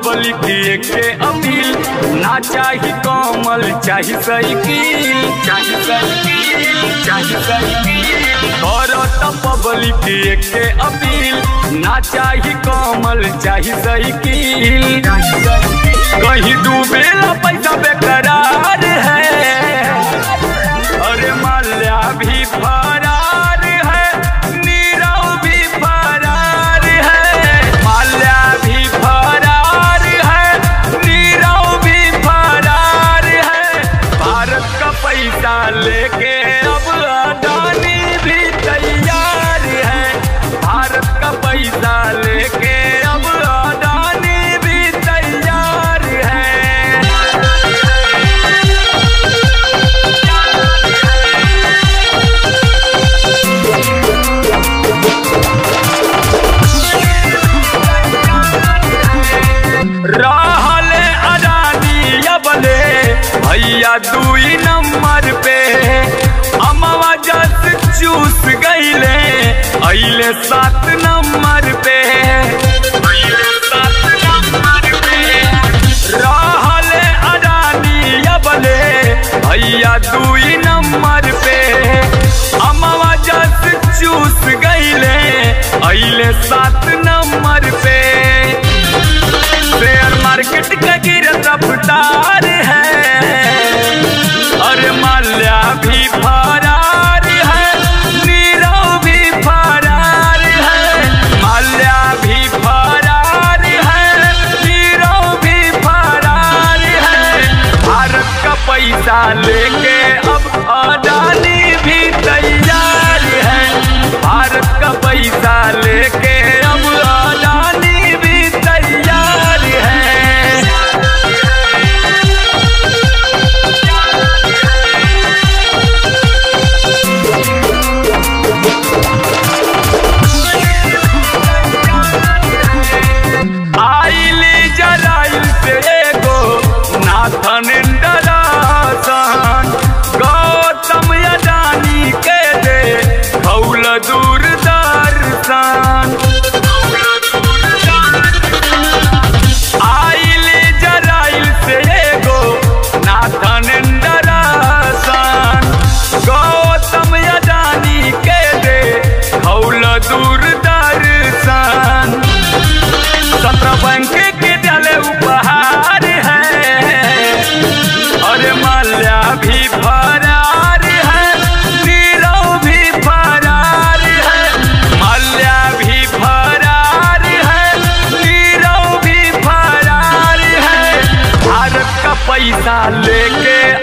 public के अमील ना चाही कमल चाही साइकिल चाही साइकिल चाही साइकिल करत पब्लिक के अपील ना चाही कमल चाही साइकिल कहीं डूबेला पैसा बेकरार है अरे माल्या भी फरार है नीरव भी फरार है माल्या भी फरार है नीरव भी फरार है भारत का पैसा लेके अब अडानी भी तैयार है भारत का पैसा लेके अब अडानी भी तैयार है रहले अडानी अबले भैया दुई नंबर पे अमवा जस चूस गईले अइले सात नंबर पे अइले सात नंबर पे रहले अडानी अबले भैया दुई नंबर पे अमवा जस चूस गईले अइले सात नंबर पे शेयर मार्केट का गिरत रफ्तार है अरे माल्या भी फरार है नीरव भी फरार है माल्या भी फरार है नीरव भी फरार है भारत का पैसा लेके अब अडानी भी तैयार है भारत का पैसा लेके अब अडानी भी तैयार है आइली जराइल से एगो नाथन डरासन गौतम अडानी के दे भौल दूरदर्शन आइली जराइल से एगो नाथन डरासन गौतम अडानी के दे भौल दूरदर्शन सत्रह बैंक के डाले उपहार है अरे माल्या भी फरार है नीरव भी फरार है माल्या भी फरार है नीरव भी फरार है भारत का पैसा लेके